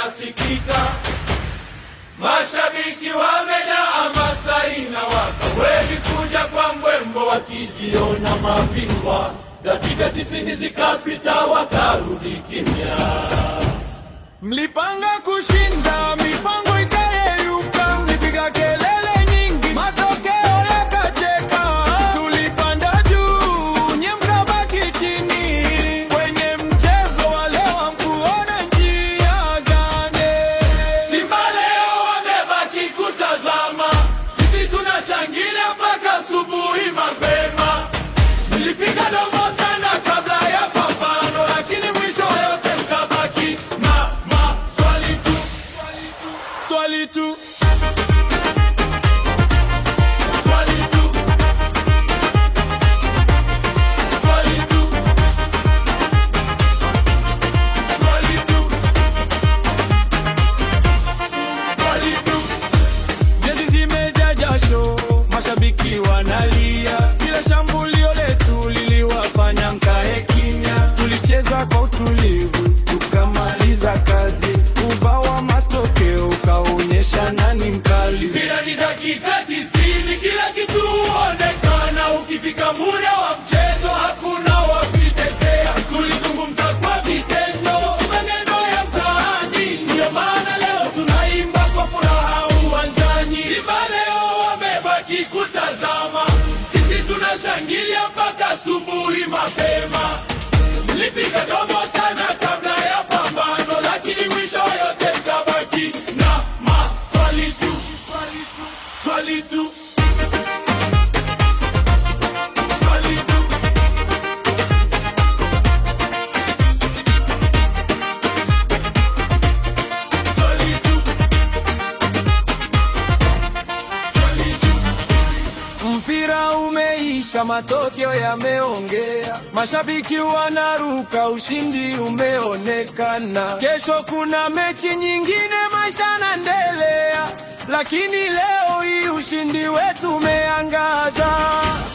inasikika, mashabiki wamejaa hamasa inawaka, wengi kuja kwa mbwembo wakijiona mabingwa. Dakika tisini zikapita wakarudi kimya. Mlipanga kushinda, mipango ikayeyuka, mlipiga kelele nyingi, matokeo yakacheka. Tulipanda juu, nye mkabaki chini. Kwenye mchezo wa leo hamkuona njia gani? Simba leo wamebaki kutazama, sisi tunashangilia mpaka asubuhi mapema. Mlipiga domo sana kabla ya pambano, lakini mwisho wa yote mkabaki na maswali tu, Swali tu, swali tu, swali tu, swali tu, swali tu. jezi zimejaa jasho, mashabiki wanalia, kila shambulio letu liliwafanya mkae kimya. Tulicheza kwa utulivu, tukamaliza kazi, ubao wa matokeo ukaonyesha nani mkali. Mpira ni dakika tisini, kila kitu huonekana. Ukifika muda wa mchezo hakuna wa kuitetea. Tulizungumza kwa vitendo, si maneno ya mtaani. Ndiyo maana leo tunaimba kwa furaha uwanjani. Simba leo wamebaki kutazama, sisi tunashangilia mpaka asubuhi mapema. Mlipiga domo sana kabla ya pambano, lakini mwisho yote mkabaki na maswali tu, swali tu, swali tu. Swali tu. Swali tu. Mpira umeisha, matokeo yameongea, mashabiki wanaruka, ushindi umeonekana. Kesho kuna mechi nyingine, maisha yanaendelea, lakini leo hii ushindi wetu umeangaza.